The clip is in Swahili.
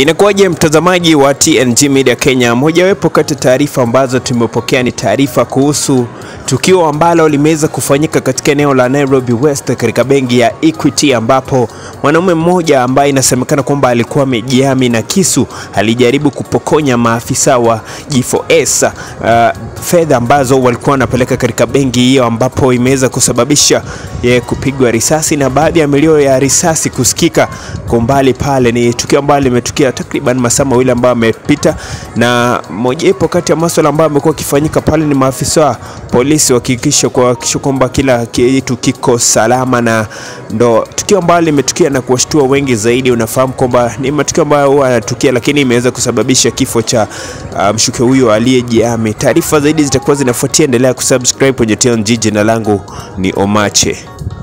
Inakuwaje mtazamaji wa TNG Media Kenya? Mojawapo kati ya taarifa ambazo tumepokea ni taarifa kuhusu tukio ambalo limeweza kufanyika katika eneo la Nairobi West katika benki ya Equity, ambapo mwanaume mmoja ambaye inasemekana kwamba alikuwa amejihami na kisu alijaribu kupokonya maafisa wa G4S uh, fedha ambazo walikuwa wanapeleka katika benki hiyo, ambapo imeweza kusababisha ye kupigwa risasi na baadhi ya milio ya risasi kusikika kwa umbali pale. Ni tukio ambalo limetukia takriban masaa mawili ambayo amepita, na mojawapo kati ya masuala ambayo amekuwa akifanyika pale ni maafisa wa polisi wakihakikisha kuhakikisha kwamba kila kitu kiko salama, na ndo tukio ambalo limetukia na kuwashtua wengi zaidi. Unafahamu kwamba ni matukio ambayo huwa yanatukia, lakini imeweza kusababisha kifo cha uh, mshukiwa huyo aliyejihami. Taarifa zaidi zitakuwa zinafuatia, endelea kusubscribe kwenye TNG. Jina langu ni Omache.